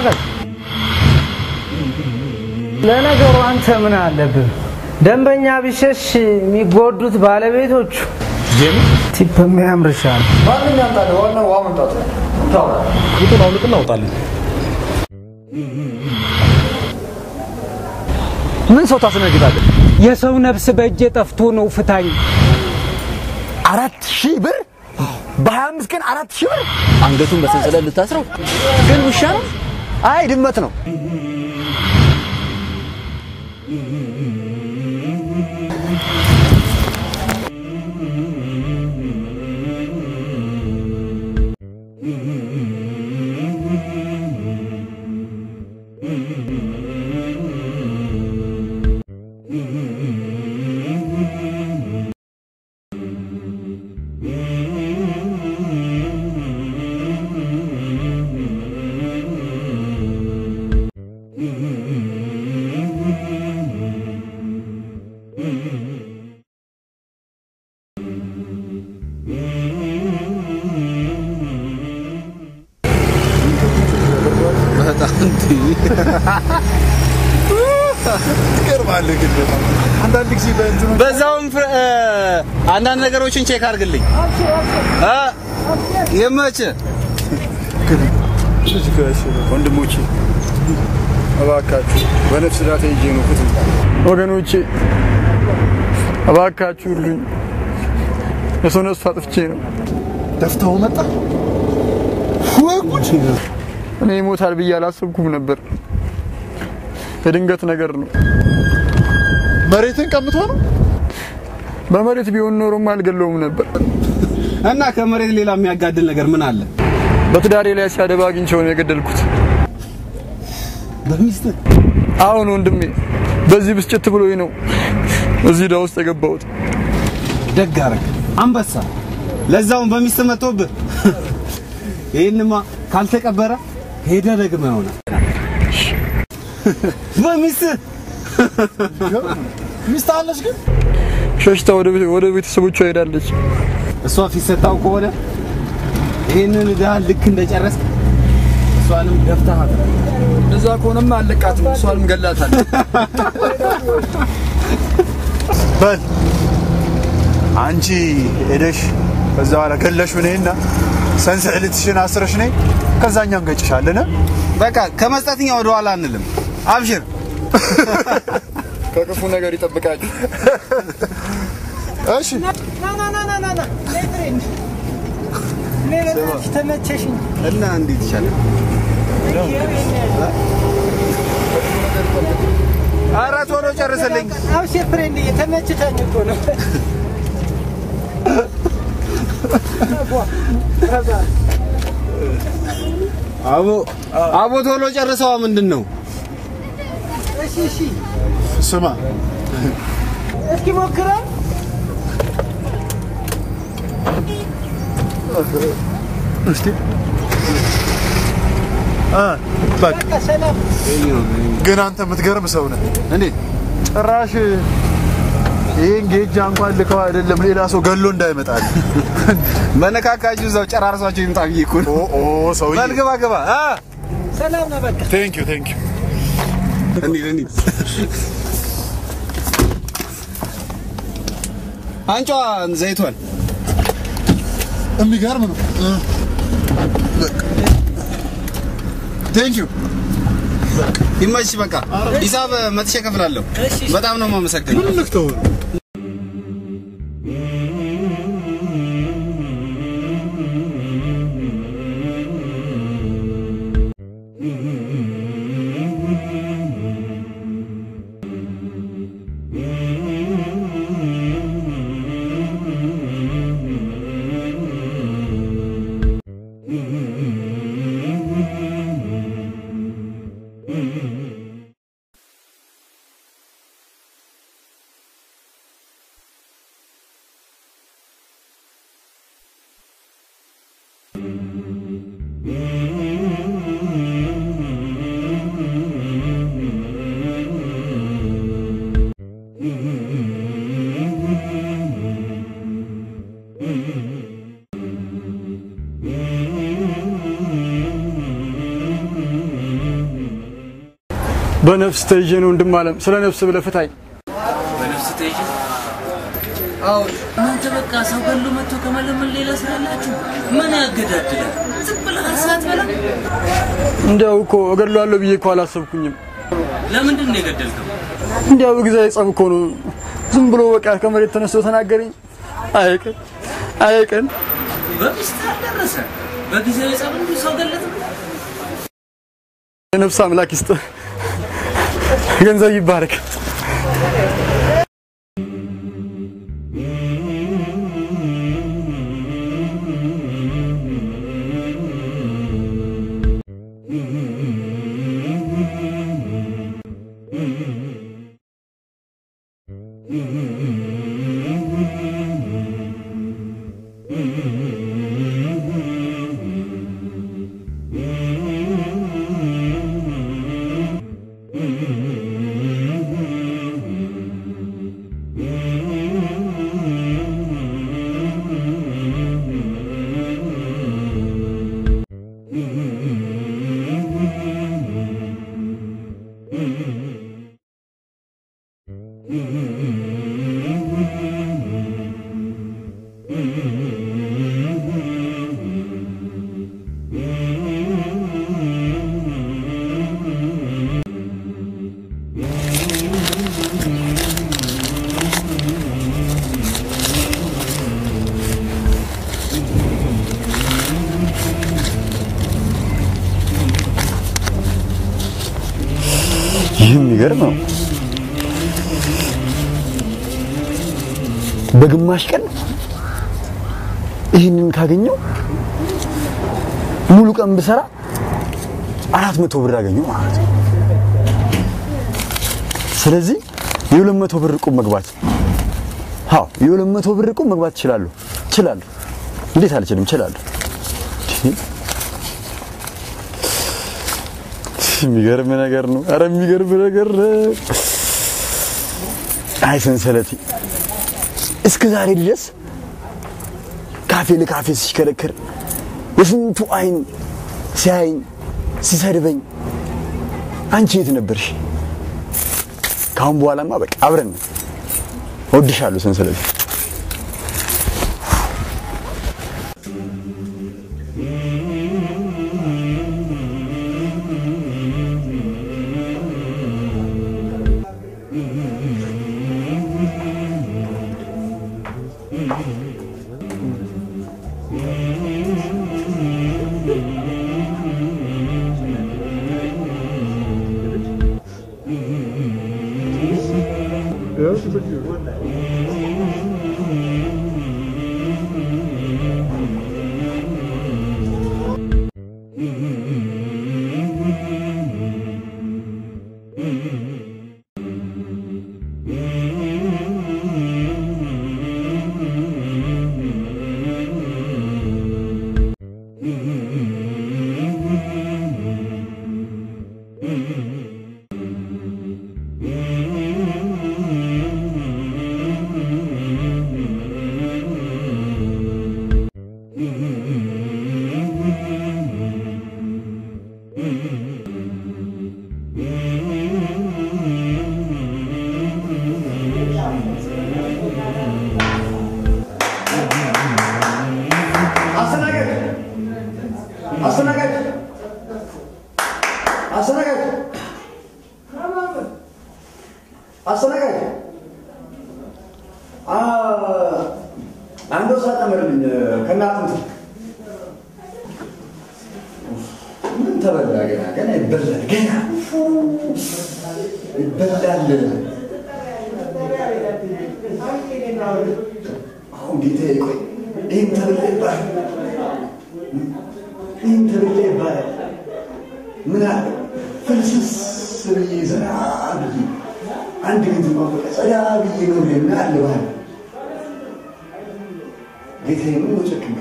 ተንቀሳቀስ። ለነገሩ አንተ ምን አለብህ? ደንበኛ ቢሸሽ የሚጎዱት ባለቤቶቹ። ቲፕ የሚያምርሻል። ማንም ያምጣልህ፣ ዋናው ውሃ መምጣቱ ነው። ቻው። ቁጡን አውልቅና አውጣልን። ምን ሰው ታስነግጣለህ? የሰው ነፍስ በእጄ ጠፍቶ ነው ፍታኝ። አራት ሺህ ብር በሀያ አምስት ቀን አራት ሺህ ብር አንገቱን በሰንሰለት ልታስረው ግን ውሻ ነው? አይ ድመት ነው። በጣም ትገርማለህ ግን በጣም አንዳንድ ጊዜ በእንትኑ በዛውም ፍረ- እ፣ አንዳንድ ነገሮችን ቼክ አድርግልኝ እ፣ ይመችህ። ልጅ ጋሽ ወንድሞቼ እባካችሁ በነፍስ ዳታ ይዤ ነው ፍቱ። ወገኖቼ እባካችሁ ሁሉኝ የሰው ነፍስ አጥፍቼ ነው። ደፍተው መጣ ወይ ጉድ! እኔ ይሞታል ብዬ አላሰብኩም ነበር። የድንገት ነገር ነው። መሬትን ቀምቶ ነው። በመሬት ቢሆን ኖሮማ አልገለውም ነበር። እና ከመሬት ሌላ የሚያጋድል ነገር ምን አለ? በትዳሬ ላይ ሲያደባ አግኝቼው ነው የገደልኩት። በሚስት አሁን ወንድሜ በዚህ ብስጭት ብሎኝ ነው እዚህ ዕዳ ውስጥ የገባሁት። ደግ አደረግ አንበሳ፣ ለዛውን በሚስት መጥቶብህ። ይህንማ ካልተቀበረ ሄደ ደግመህ ይሆናል በሚስት ሚስት አለች ግን ሸሽታ ወደ ቤት- ወደ ቤተሰቦቿ ሄዳለች። እሷ ፊት ሰጣው ከሆነ ይህንን ዕዳ ልክ እንደጨረስክ እሷንም ደፍተሃት እንደዛ ከሆነማ አለቃትም፣ እሷንም ገላታለሁ። በል አንቺ ሄደሽ ከዛ በኋላ ገለሽ ነይና ሰንሰለትሽን አስረሽ ነይ፣ ከዛኛ እንገጭሻለን። በቃ ከመስጠትኛ ወደ ኋላ አንልም። አብሽር። ከክፉ ነገር ይጠብቃችሁ። እሺ ና ና ና ና ና ና ነይ ፍሬንድ፣ እኔ በጣም ተመቸሽኝ። እና እንዴት ይቻላል? ኧረ ቶሎ ጨርስልኝ። አብሽር ፍሬንድ፣ ተመችታኝ እኮ ነው። አቦ አቦ ቶሎ ጨርሰዋ። ምንድን ነው? እሺ እሺ፣ ስማ እስኪ ሞክረው። እስቲ አ በቃ በቃ ሰላም። ግን አንተ የምትገርም ሰው ነህ። እንዴት ጭራሽ ይህን ጌጃ እንኳን ልከው አይደለም ሌላ ሰው ገሎ እንዳይመጣል። በነካካችሁ እዛው ጨራርሷቸው ይምጣ ብዬ እኮ ነው። ኦ ኦ ሰውዬ በል ግባ ግባ። አ ሰላም ነው በቃ። ቴንክ ዩ ቴንክ ዩ እንሂድ እንሂድ። አንጯ ዘይቷን የሚገርም ነው። ቴንክ ዩ ይመችሽ። በቃ ሂሳብ መጥቼ እከፍላለሁ። በጣም ነው የማመሰግነው። ምን ልክተው በነፍስ ተይዤ ነው ወንድም አለም። ስለ ነፍስ ብለህ ፍታኝ። በነፍስ ተይዤ አዎ እናንተ በቃ ሰው ገሎ መጥቶ ከመለመን ሌላ ስራ አላችሁ? ምን ያገዳድላል? ዝም ብለህ እርሳት በላ። እንዲያው እኮ እገድለዋለሁ ብዬ እኮ አላሰብኩኝም። ለምንድን ነው የገደልከው? እንዲያው ጊዜያዊ ጸብ እኮ ነው። ዝም ብሎ በቃ ከመሬት ተነስቶ ተናገረኝ። አይቅን አይቅን በሚስት አልደረሰ በጊዜያዊ ጸብ እንዲሁ ሰው ገለጥ የነፍስ አምላክ ይስጥ፣ ገንዘብ ይባረክ። ይህ የሚገርም ነው። በግማሽ ቀን ይህንን ካገኘው ሙሉ ቀን ብሰራ አራት መቶ ብር አገኘው ማለት ነው። ስለዚህ የሁለት መቶ ብር ቁም መግባት አዎ የሁለት መቶ ብር ቁም መግባት እችላለሁ እችላለሁ። እንዴት አልችልም? እችላለሁ። የሚገርም ነገር ነው። አረ የሚገርም ነገር ነው። አይ ሰንሰለቴ እስከ ዛሬ ድረስ ካፌ ለካፌ ሲሽከረከር የስንቱ አይን ሲያይኝ ሲሰድበኝ፣ አንቺ የት ነበርሽ? ካሁን በኋላማ በቃ አብረን ነን። እወድሻለሁ ሰንሰለቴ። አስተናጋጅ አስተናጋጅ አስተናጋጅ አስተናጋጅ አ አንድ ወሳ ጨምርልኝ ከእናትም ምን ተበላ ገና ገና ይበላል ገና ይበላል አሁን ጌታዬ ቆይ ይህን ተብላ ይባላል ይህን ተብላ ይባላል ምን አለ ፍልስስ ብዬ ዘና ብዬ አንድ ጊዜ በቃ ጸዳ ብዬ ነው ምን አለ ባህል ጌታዬ ምን መጨክም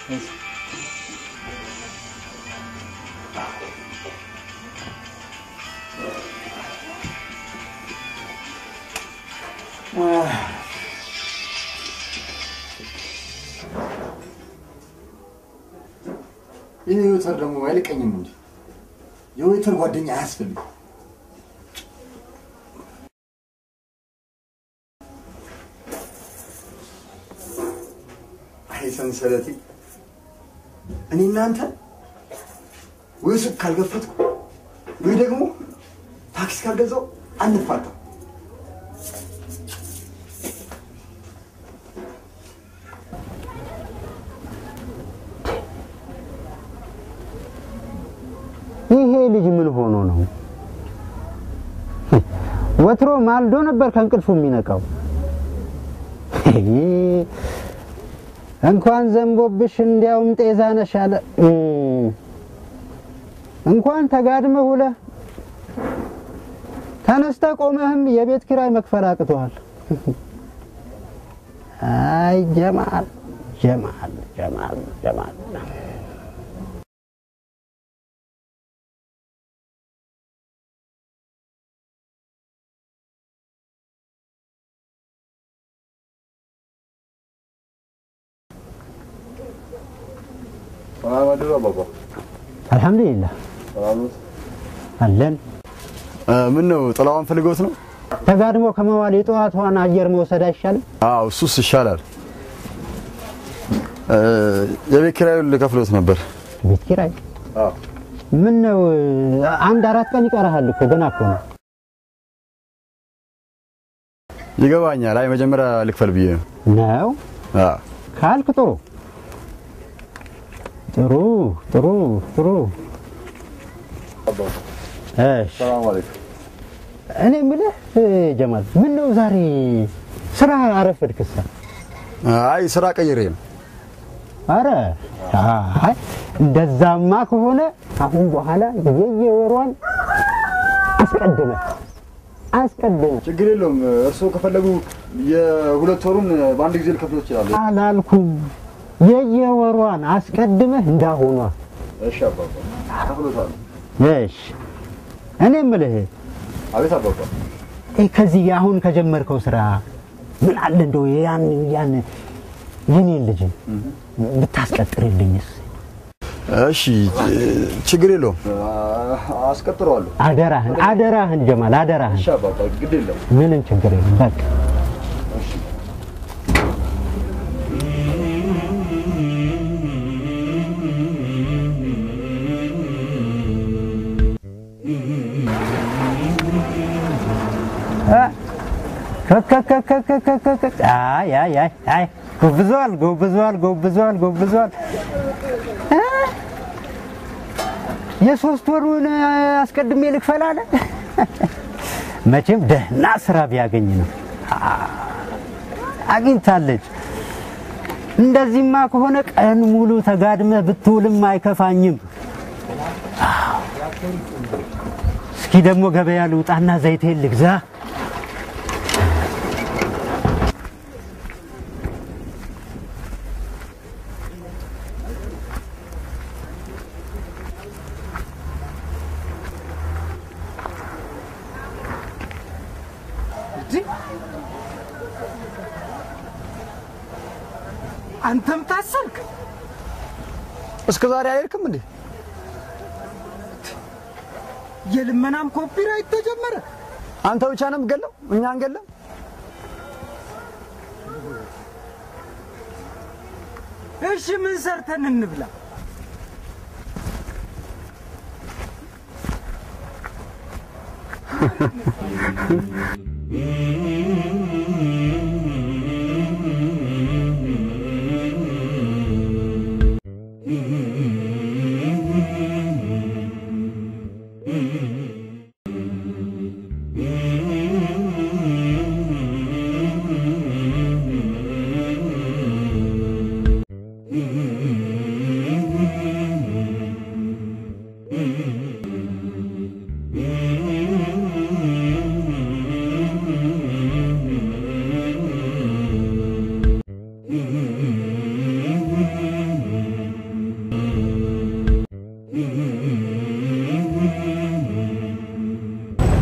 ይህ የወይተር ደግሞ አይልቀኝም እንጂ የወይተር ጓደኛ አያስፈልግም። አይ ሰንሰለቴ፣ እኔ እናንተ ወይ ሱቅ ካልገፈትኩ ወይ ደግሞ ታክሲ ካልገዛው አንፋታም። ይሄ ልጅ ምን ሆኖ ነው? ወትሮ ማልዶ ነበር ከእንቅልፉ የሚነቃው። እንኳን ዘንቦብሽ እንዲያውም ጤዛ ነሽ አለ። እንኳን ተጋድመህ ውለህ ተነስተህ ቆመህም የቤት ኪራይ መክፈል አቅቶሃል። አይ ጀማል ጀማል ጀማል ጀማል ሰላም አደሩ አባባ። አልሐምዱሊላህ ሰላም ነው። አለን። ምን ነው ጥላዋን ፈልገውት ነው? ተጋድሞ ከመዋል የጠዋቷን አየር መውሰድ አይሻልም? አዎ እሱስ ይሻላል። እ፣ የቤት ኪራዩን ልከፍሎት ነበር። ቤት ኪራይ አዎ ምን ነው አንድ አራት ቀን ይቀርሃል እኮ ገና እኮ ነው። ይገባኛል። አይ መጀመሪያ ልክፈል ብዬ ነው። ነው አዎ ካልክ ጥሩ ጥሩ ጥሩ ጥሩ። እሺ ሰላም አለይኩም። እኔ የምልህ እ፣ ጀማል ምን ነው ዛሬ ስራ አረፈድክሳ? አይ ስራ ቀይሬ ነው። አረ አይ እንደዛማ ከሆነ አሁን በኋላ የየወሯን አስቀድመ አስቀድመ ችግር የለውም። እርስዎ ከፈለጉ የሁለት ወሩን በአንድ ጊዜ ልከፍሎ ይችላሉ። አላልኩም። የየወሯን አስቀድመህ እንዳሆኗ። እሺ አባባ ከፍሎታለሁ። እሺ እኔ የምልህ አቤት አባባ። ይህ ከዚህ አሁን ከጀመርከው ስራ ምን አለ እንደው ያን ያን የኔን ልጅ ብታስቀጥርልኝስ? እሺ ችግር የለውም። አስቀጥረዋለሁ። አደራህን አደራህን ጀማል አደራህን። እሺ አባባ ግድ የለም። ምንም ችግር የለም በቃ ከከከከከከከ አይ አይ አይ አይ ጎብዘዋል ጎብዘዋል ጎብዘዋል ጎብዘዋል እ? የሶስት ወሩን አስቀድሜ ልክፈል አለ። መቼም ደህና ስራ ቢያገኝ ነው። አ- አግኝታለች። እንደዚህማ ከሆነ ቀን ሙሉ ተጋድመህ ብትውልም አይከፋኝም። አዎ። እስኪ ደግሞ ገበያ ልውጣና ዘይቴን ልግዛ። አንተም ታሰርክ። እስከ ዛሬ አልሄድክም እንዴ? የልመናም ኮፒራይት ተጀመረ። አንተ ብቻ ነው የምትገለው? እኛ አንገለም? እሺ ምን ሰርተን እንብላ?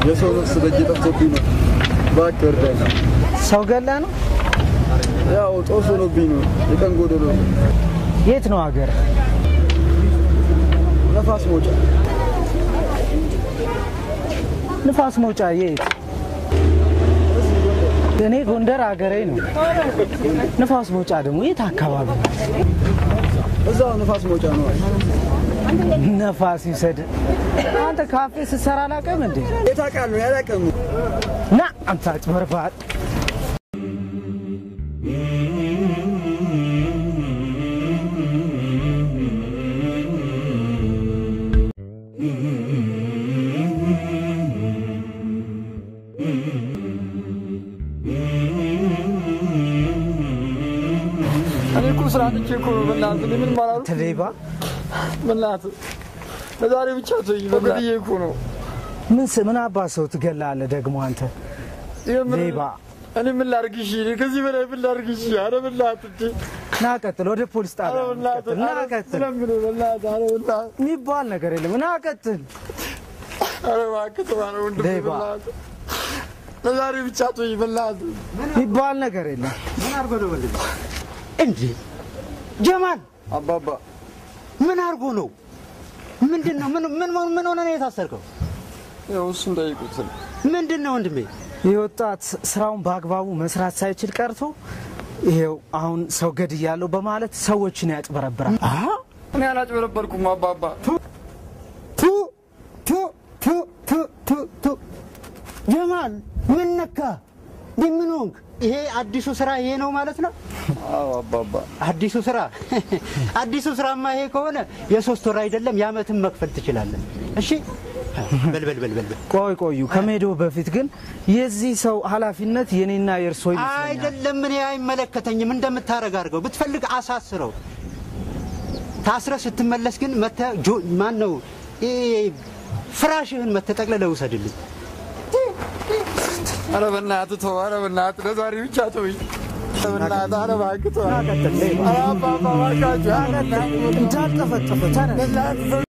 የሰው ነፍስ በእጄ ጠፍቶብኝ ነው። እባክህ እርዳኝ። ሰው ገላ ነው? ያው ጦስ ሆኖብኝ ነው። የቀን ጎደሎ ነው። የት ነው ሀገር? ነፋስ መውጫ ንፋስ መውጫ የት? እኔ ጎንደር ሀገሬ ነው። ንፋስ መውጫ ደግሞ የት አካባቢ ነው? እዛው ነፋስ መውጫ ነው። ነፋስ ይውሰድ። አንተ ካፌ ስትሰራ አላውቅም እንዴ? የት አውቃለሁ? ያላውቅም ና አንተ አጭበርባሪ። እኔ እኮ ስራ አጥቼ እኮ ነው። በእናትህ እኔ ምንም አላልኩም። ትሌባ በእናትህ ለዛሬ ብቻ ተወኝ። በግድዬ እኮ ነው። ምን ስ- ምን አባ ሰው ትገላለህ ደግሞ አንተ የምር ሌባ። እኔ ምን ላድርግ? እሺ እኔ ከዚህ በላይ ምን ላድርግ? እሺ ኧረ በእናትህ እንጂ ና ቀጥል፣ ወደ ፖሊስ ኧረ ጣቢያ በእናትህ ቀጥል፣ ና ኧረ ቀጥል። ስለምንህ በእናትህ ኧረ በእናትህ የሚባል ነገር የለም። ና ቀጥል። ኧረ እባክህ ተው ኧረ ወንድሜ ሌባ። በእናትህ ለዛሬ ብቻ ተወኝ በእናትህ የሚባል ነገር የለም። ምን አድርጎ ነው ወንድም? እንዴ ጀማል አባባ ምን አድርጎ ነው? ምንድን ነው? ምን ምን ምን ሆነ ነው የታሰርከው? ያው እሱን ጠይቁት። ምንድን ነው ወንድሜ? ይህ ወጣት ስራውን በአግባቡ መስራት ሳይችል ቀርቶ ይሄው አሁን ሰው ገድያለሁ በማለት ሰዎችን ያጭበረብራል። እኔ አላጭበረበርኩም አባባ። ቱ ቱ ቱ ቱ ቱ ቱ ጀማል ምን ነካ? እንዴ ምን ሆንክ? ይሄ አዲሱ ስራ ይሄ ነው ማለት ነው? አዎ አባባ። አዲሱ ስራ አዲሱ ስራማ ይሄ ከሆነ የሶስት ወር አይደለም የአመትን መክፈል ትችላለህ። እሺ በል በል በል በል በል። ቆይ ቆዩ፣ ከመሄደው በፊት ግን የዚህ ሰው ኃላፊነት የኔና የእርሶ ይመስለኛል። አይደለም እኔ አይመለከተኝም። እንደምታረግ አድርገው። ብትፈልግ አሳስረው። ታስረ ስትመለስ ግን መተ ማን ነው ፍራሽህን መተጠቅልለህ ውሰድልኝ። ኧረ በእናትህ ተው፣ ኧረ በእናትህ ለዛሬ ብቻ ተወኝ። ኧረ በእናትህ ኧረ እባክህ ተው። ቀጥል፣ ሌባ። ኧረ አባባ እባካችሁ፣ ኧረ በእናትህ እንዳልጠፈጠፈ ተነስ። በእናትህ